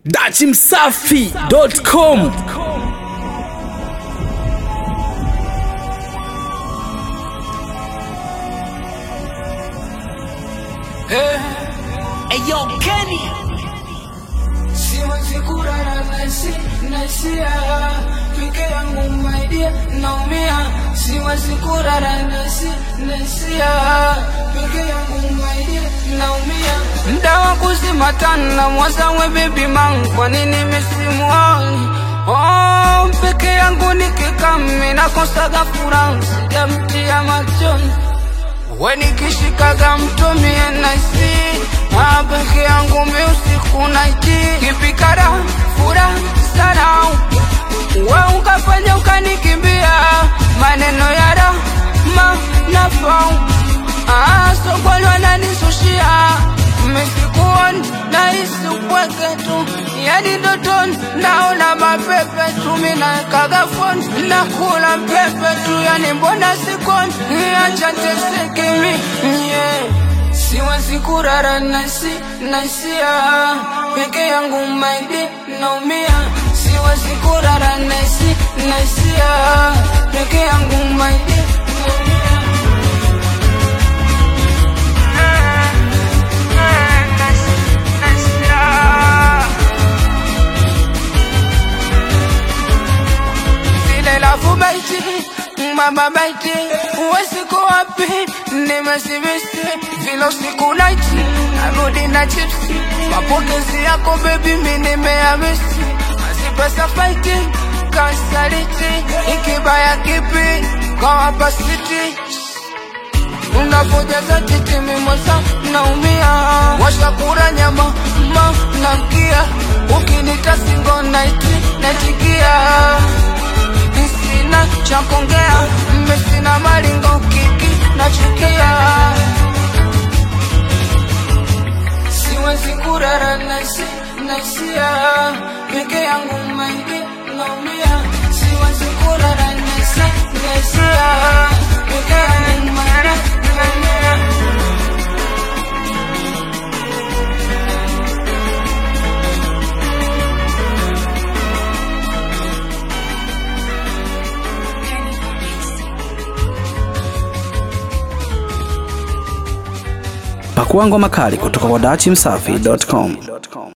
dachimsafi.com Eyo Kenny Siwezi kurara nasi nasia peke yangu my dear naumia siwezi kurara nasi nasia peke yangu my dear naumia mda wa kuzima tana mwazawe baby man kwa nini misimuoni oh peke yangu nikikami nakosaga furaha sijamtia machoni we nikishikaga mtumie naisi Ah, peke yangu mi usiku naiti kipikara fura sana we ukafanya ukanikimbia maneno ya rama nafau Ah, sokoni wananisushia misikuoni nahisi upweke tu yani ndotoni naona mapepe tu minakaga foni nakula pepe tu yani mbona sikoni acha teseke mi yeah. Siwezi kurara nasi nasia peke yangu maidi naumia siwezi kurara nasi nasia peke yangu maidi naumia zile lafu baiti mama baiti uwesiku wapi nimesibisi vile usiku naiti narudi na chipsi mapokezi yako bebi mi nimeamisi mazipesa faiti kasaliti ikibaya kipi kwa wapasiti unapojaza titi mimosa naumia washakura nyama ma namkia ukinita singo naiti natikia sina cha kuongea mmesina malingo kiki nachukia siwezi kurara nasi nasia peke yangu maidi naumia siwezi kurara nasi nasia peke yangu maidi naumia pakua ngoma kali kutoka kwa dachimsafi.com